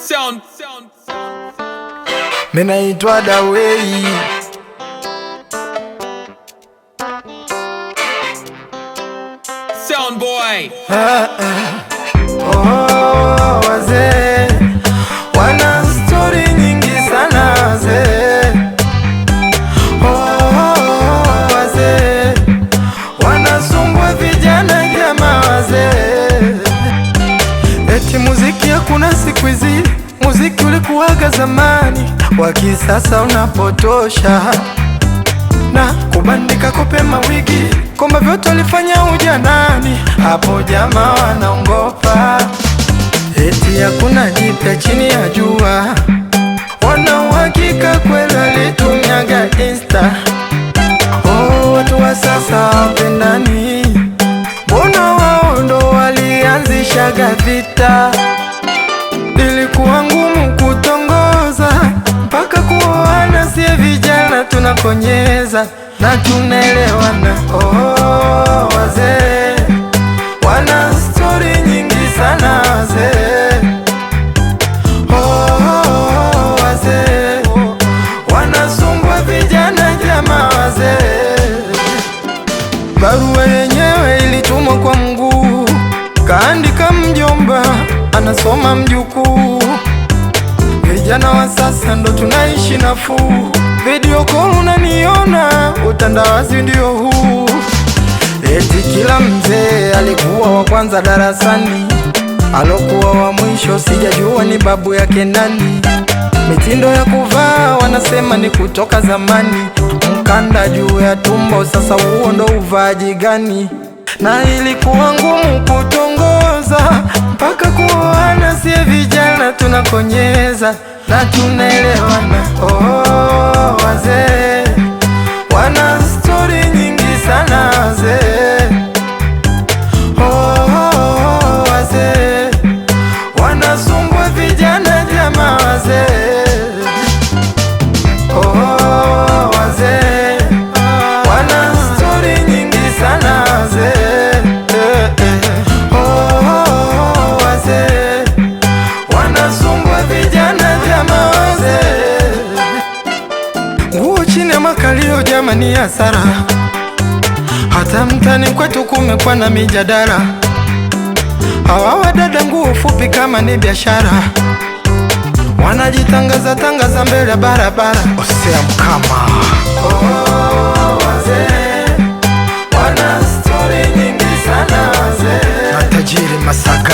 Sound, sound, Minaitwa Dawei, sound boy. oh, wazee wana stori nyingi sana wazee, oh, wazee wanasumbua vijana jama wazee, eti muziki hakuna siku hizi, muziki ulikuwaga zamani, wa kisasa unapotosha na kubandika kupema wigi kwamba vyote walifanya ujanani, hapo jamaa wanaongopa, eti hakuna jipya chini ya jua. Wana uhakika kweli walitumiaga Insta. Oh, watu wa sasa wapendani, mbona wao ndo walianzishaga vita? Ilikuwa ngumu kutongoza mpaka kuoana, sie vijana tunakonyeza na tunaelewana. Oh, wazee wana stori nyingi sana wazee. Oh, wazee wanasumbua vijana jama wazee. Barua yenyewe ilitumwa kwa mguu, kaandika mjomba, anasoma mjukuu. Vijana wa sasa ndo tunaishi nafuu, video call unaniona, utandawazi ndio huu. Eti kila mzee alikuwa wa kwanza darasani, alokuwa wa mwisho sijajua ni babu yake nani. Mitindo ya kuvaa wanasema ni kutoka zamani, mkanda juu ya tumbo, sasa huo ndo uvaaji gani? Na ilikuwa ngumu kutongoza mpaka kuoana, sie vijana tunakonyeza na tunaelewana. Oh, wazee wana stori nyingi sana wazee. Oh, wazee wanasumbua vijana jama wazee. Oh, wazee wana stori nyingi sana wazee. Eh, eh. Oh, wazee wanasumbua vijana jama wazee. Nguo chini ya makalio jamani, hasara. Hata mtani kwetu kumekuwa na mijadala, hawa wadada nguo fupi kama ni biashara, wanajitangaza tangaza mbele ya barabara. Osea mkama oh, wazee wana stori nyingi sana wazee na tajiri Masaka